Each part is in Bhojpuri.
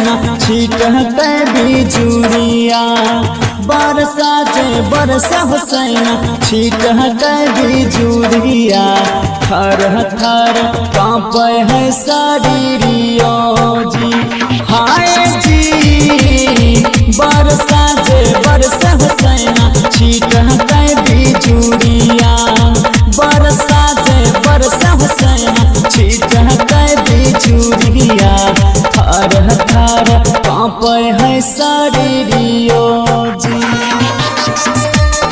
सैना छीटते बिजुरिया बरसा जे बरसा सैना छीटते बिजुरिया थर थर कांपे है शरीरियो जी हाय जी बरसा जे बरसा सैना छीटते बिजुरिया बरसा जे बरसा सैना छीटते बिजुरिया थर थर कांपे है शरीरियो जी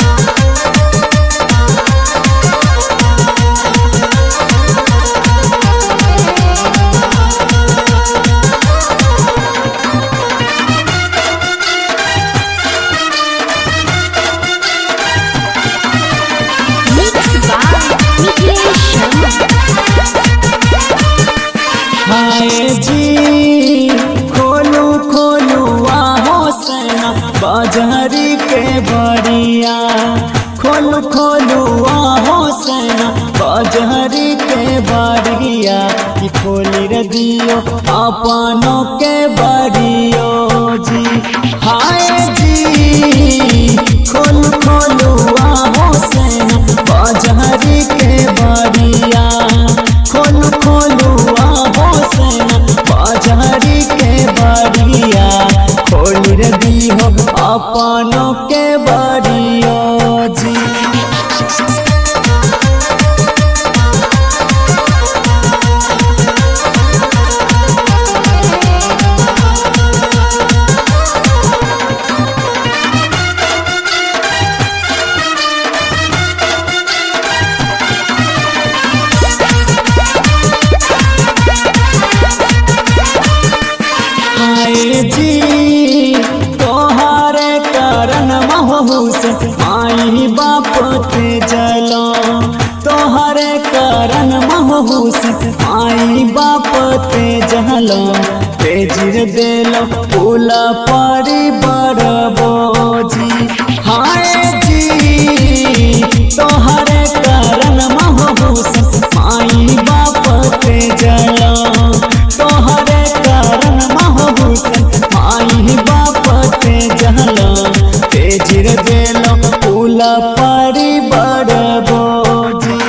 Mixed by Nikhil Sharma. हाय जी खोलू खोलू आहो सेना बाजारी के बड़िया खोलू खोलू आहो सेना बाजारी के बड़िया कि खोली रे दियो अपनों के बड़ियो जी हाय जी खोलू खोलू आहो सेना बाजारी के बड़िया खोलू खोलू आहो सेना बाजारी के बड़िया खोल रे दियो अपनों के बड़ियो जी हाय जी तोहरे करन महूस माई बाप ते जलो तोहरे करन महूस माई बाप ते जलो तेजिर देलो फूला परी बड़बोजी हाय जी तोहरे करन महूस माई बाप ते जलो तोहरे करन महबूस माई बाप ते जहलो तेजिर देलो फूला परी बड़ बोजी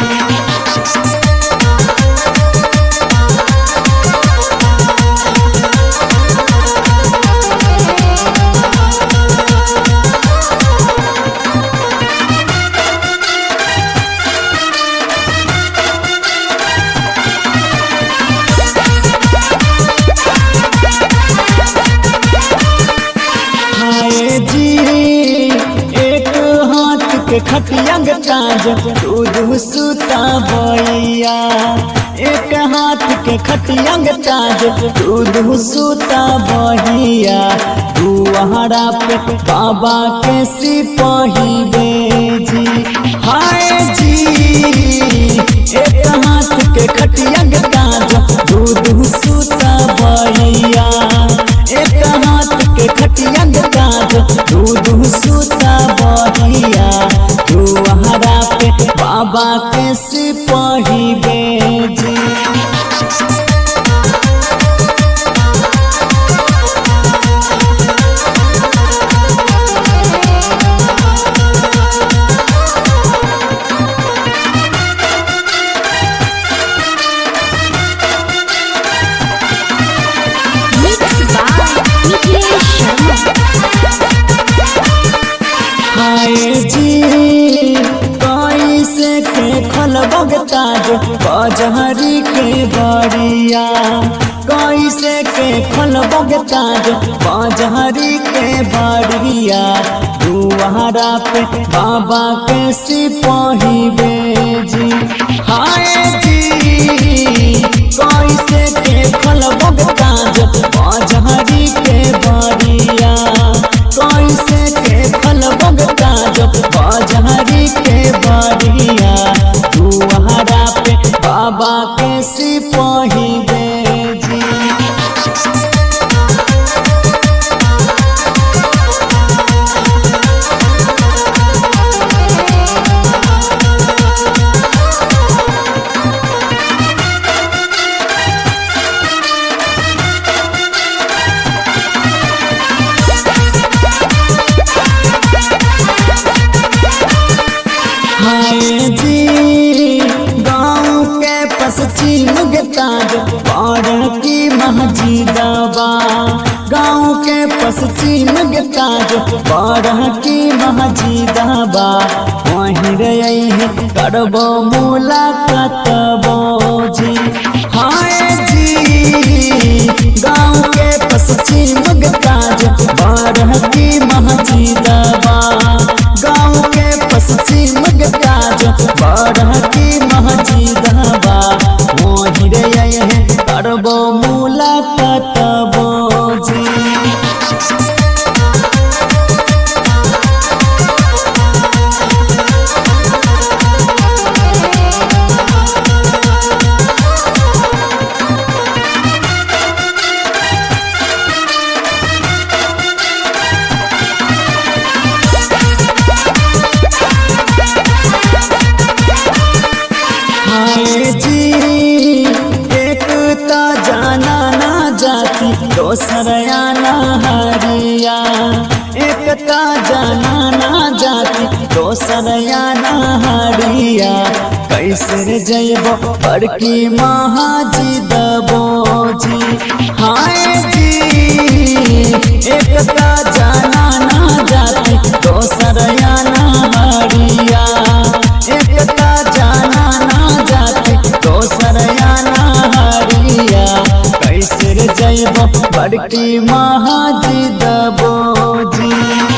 हाय जी एक हाथ के खटिया ताज दूध सुता बैया एक हाथ के खटिया ताज दूध सुता बहिया तू हरा पे बाबा के सिपाही बेजी हाय जी एक हाथ के खटिया ताज दूध सुता बहिया एक हाथ के खटिया काज दूध सुता बहिया तू हरा पे बाबा के सिपाही बेजी Mixed by Nikhil Sharma. हाय जी कैसे के खलबग ताज बजहरी के बड़िया कैसे के खलबग ताज बजहरी के बड़िया दुआरा पे बाबा के सिपाही बेजी हाय जी कैसे के खलबग ताज बजहरी के बड़िया कैसे के खलबग ताज बजहरी के बड़िया दुआरा पे बाबा के सिपाही बेजी पश्चिम के ताज बड़ की महजीदाबा वहीं रही करबो मुलाकात बोझी हाय जी गाँव के पश्चिम के ताज बड़ की महजीदाबा गाँव के पश्चिम के ताज बड़ की महजीदाबा वहीं रही करबो मुलाकात बोझी हाय जी एक ता जाना ना जाती दोसर आना हरिया एक ता जाना ना जाती दोसर आना हरिया कैसे रे जैबो बड़की महाजी दबोजी हाय जी एक ता जाना ना जाती दोसर आना हरिया एक ता जाना ना जाती दोसर आना हरिया कैसे रे जैबो बड़की महाजी दबोजी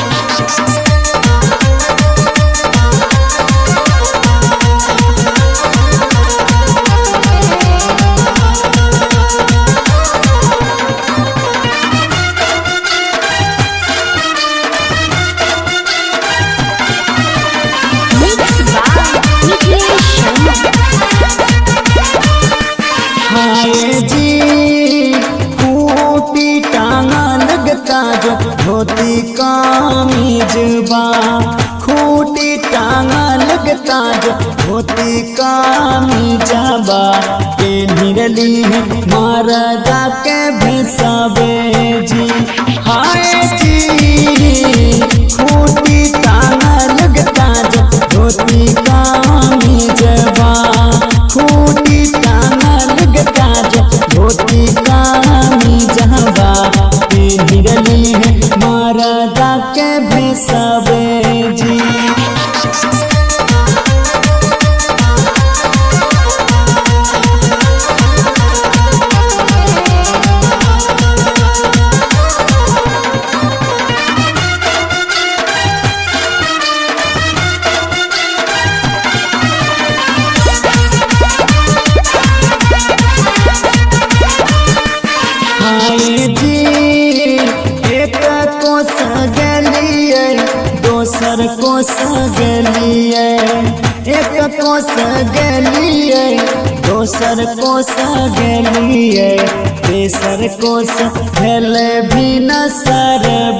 Mixed by Niklesh Sharma. हाय जी खूटी टांगा लगता जो धोती कामीजबा खूटी टांगा लगता जो धोती कामीजबा के निरली मारदा के भेसाबे जी हाय जी खूटी टांगा लगता जो धोती कामीजबा खूटी टांगा लगता जो धोती कामी जहबा हिरली है मारदा के भेसबे जी हाय जी एक को सगलिए दोसर को सगलिए एक को सगलिए दोसर को सगलिए तेसर को सगल भी न सर